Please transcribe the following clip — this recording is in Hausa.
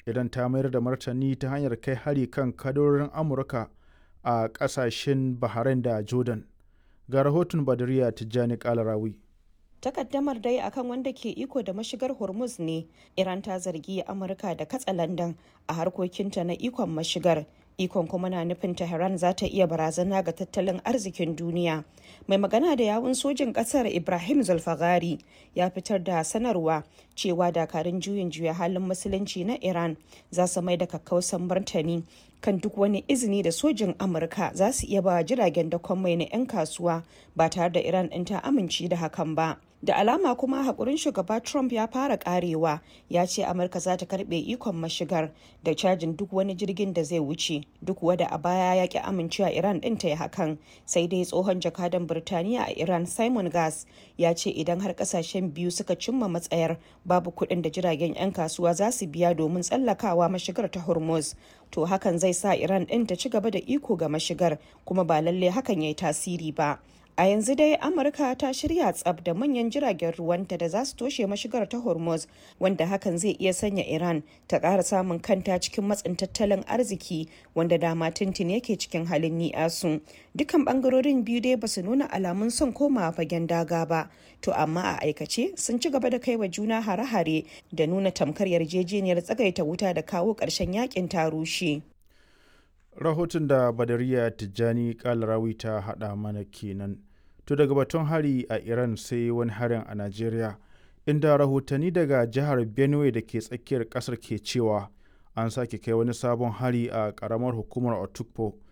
idan ta mayar da martani ta hanyar kai hari kan kadorin amurka a ƙasashen bahrain da jordan ga rahoton badariya tijjani kalarawi takaddamar dai akan wanda ke iko da mashigar hormuz ne iran ta zargi amurka da katsalandan a harkokinta na ikon mashigar ikon kuma na nufin tehran za ta iya barazana ga tattalin arzikin duniya mai magana da yawun sojin kasar ibrahim zulfagari ya fitar da sanarwa cewa dakarun juyin juya halin musulunci na iran za su mai da kakkausan martani kan duk wani izini da sojin amurka za su iya ba jiragen dakon mai na 'yan kasuwa ba tare da iran ɗin ta amince da hakan ba da alama kuma hakurin shugaba trump ya fara karewa ya ce amurka za ta karbe ikon mashigar da cajin duk wani jirgin da zai wuce duk wada a baya ya ki amincewa iran din ta yi hakan sai dai tsohon jakadan birtaniya a iran simon gas ya ce idan har kasashen biyu suka cimma matsayar babu kuɗin da jiragen 'yan kasuwa za su biya domin tsallakawa mashigar ta hormuz to hakan zai sa iran din ta ci gaba da iko ga mashigar kuma ba lalle hakan ya yi tasiri ba A yanzu dai Amurka ta shirya tsab da manyan jiragen ruwanta da za su toshe mashigar ta Hormuz wanda hakan zai iya sanya Iran ta ƙara samun kanta cikin matsin tattalin arziki wanda dama tuntun yake cikin halin ni'asu. Dukan bangarorin biyu dai ba su nuna alamun son komawa fagen daga ba, to amma a aikace sun ci gaba da kai wa juna hare-hare da nuna tamkar yarjejeniyar tsagaita wuta da kawo ƙarshen yakin ta rushe. rahoton da badariya tijjani kalarawi ta hada mana kenan to daga batun hari a iran sai wani harin a najeriya inda rahotanni daga jihar benue da ke tsakiyar kasar ke cewa an sake kai wani sabon hari a karamar hukumar otukpo